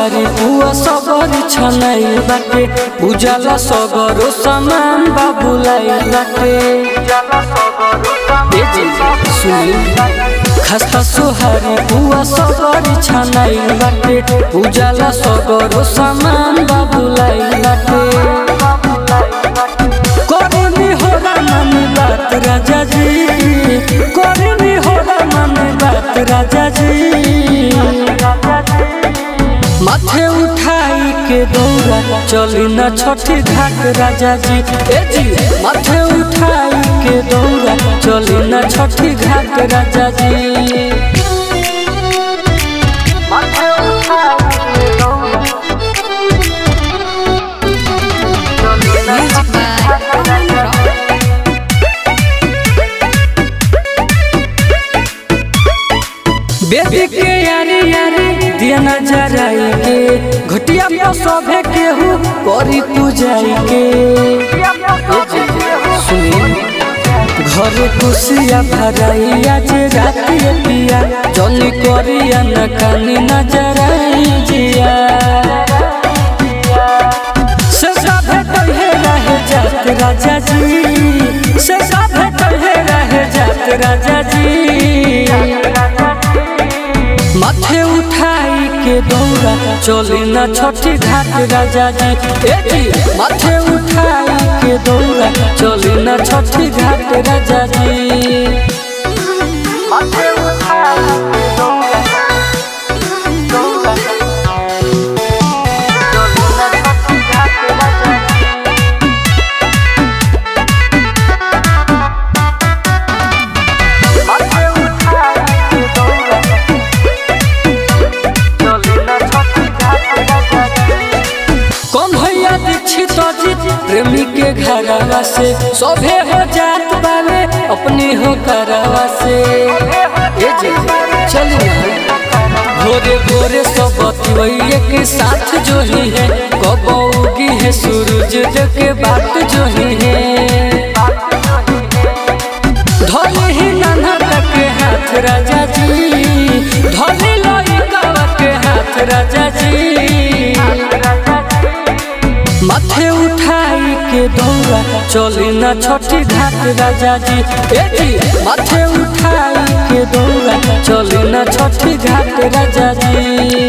सोहारी पुआ सबरी छनाई बाटे उजाला सगरो सामान बाबुलाई बाटे ए जी सुनी खस्ता सोहारी पुआ सबरी छनाई बाटे उजाला सगरो सामान बाबुलाई बाटे करनी होला मन बात राजा जी करनी होला मन बात राजा जी माथे उठाई के दौड़ा चली न छठी घाट राजा जी ए जी माथे उठाई के दौड़ा चली न छठी घाट राजा जी माथे उठाई के दौड़ा Music by Alan Rock. Baby के यारी यारी दिया नजराई के घटिया पर सभे केहू करी पूजाई के सुनी घरे खुशिया भराई आज राति पिया जनी करिया न कानी नजराई जिया से साभे कहे रहे जात राजा जी से साभे कहे रहे जात राजा जी माथे उठाई के दौड़ा चली न छठी घाट राजा जी ए जी माथे उठाई के दौड़ा चली न छठी घाट राजा जी माथे उठाई के दौड़ा दौड़ा चली न छठी घाट राजा जी माथे उठाई के दौड़ा कौन भैया दीक्षित अजित प्रेमी के घरवा से सभे हो जात बावे अपनी हो करवा से ए जे चलिए भोरे भोरे सब बतिवैये के साथ जो ही है कब उगी है सूरज देव के बात जो ही है धोले ही नाना के हाथ राजा जी धोले लइका के हाथ राजा जी माथे उठाई के दौड़ा चली न छठी घाट राजा जी ए जी माथे उठाई के दौड़ा चली न छठी घाट राजा जी